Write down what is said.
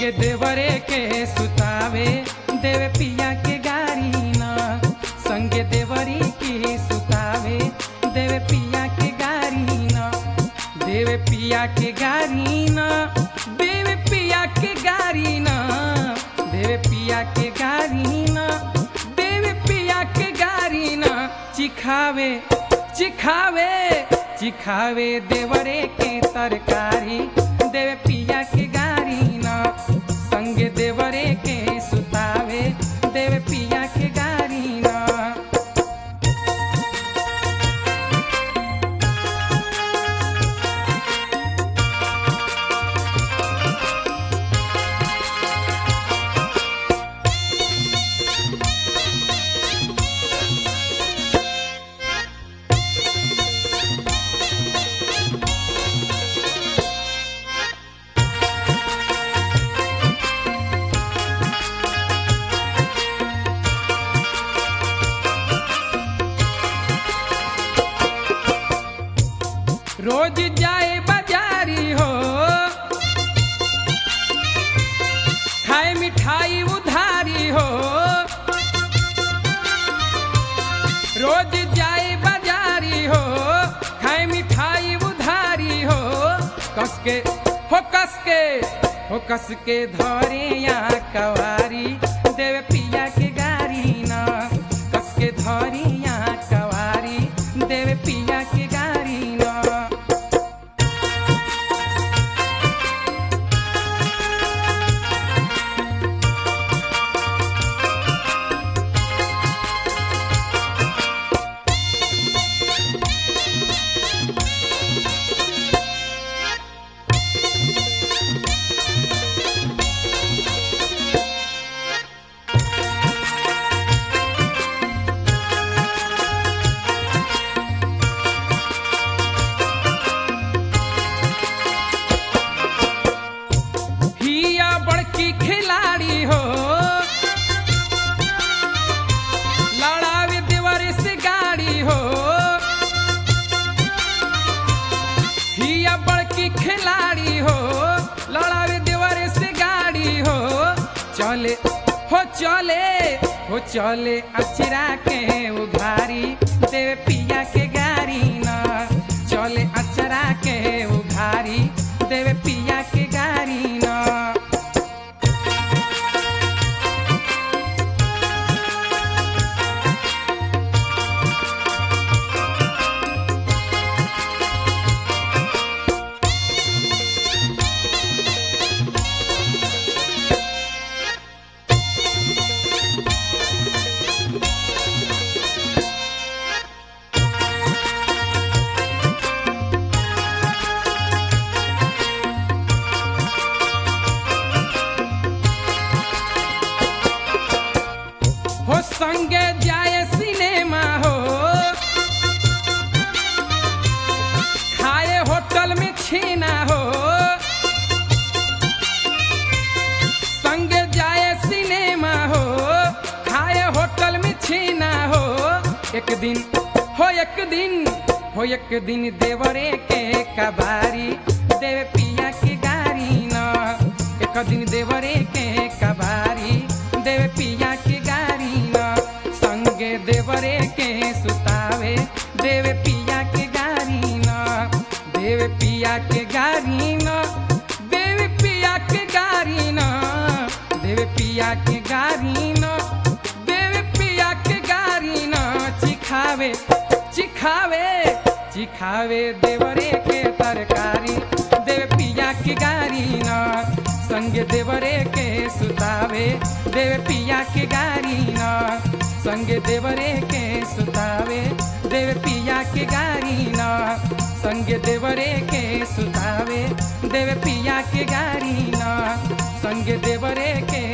संगे देवरे के सुतावे देवे पिया के गारी न संगे देवरी के सुतावे देवे पिया के गारी न देवे पिया के गारी न देवे पिया के गारी न देवे पिया के गारी न देवे पिया के गारी न चिखावे चिखावे चिखावे देवरे के तरकारी देवे पिया के गारी न संगे देवरे के सुतावे देवे पिया के गारी न रोज जाए बाजारी हो खाए मिठाई उधारी हो रोज जाए बाजारी हो खाए मिठाई उधारी हो कस के हो कस के हो कस के धरे या कवारी देवे पिया के गारी ना कस के धरी या कवारी देवे पिया के गारी ना हिया बड़की खिलाड़ी हो लड़ावे देवर से गाड़ी हो हिया बड़की खिलाड़ी हो लड़ावे देवर से गाड़ी हो चले हो चले हो चले अचरा के उघारी देवे पिया के गारी ना चले अचरा के उघारी देवे पिया के गारी ना हो संगे जाए सिनेमा हो खाए होटल में छीना हो संगे जाए सिनेमा हो खाए होटल में छीना हो एक दिन हो एक दिन हो एक दिन देवरे के कबारी देवे पिया के गारी न एक दिन देवरे के कबारी देवे पिया के गारी न संगे देवरे के सुतावे देवे पिया के गारी न देवे पिया के गारी न देवे पिया के गारी न देवे पिया के गारी न देवे पिया के गारी न चिखावे चिखावे चिखावे देवरे के तरकारी देवे पिया के गारी न संग देवरे के सुतावे देवे पिया के गारी न संग देवरे के सुतावे देवे पिया के गारी न संग देवरे के सुतावे देवे पिया के गारी न संग देवरे के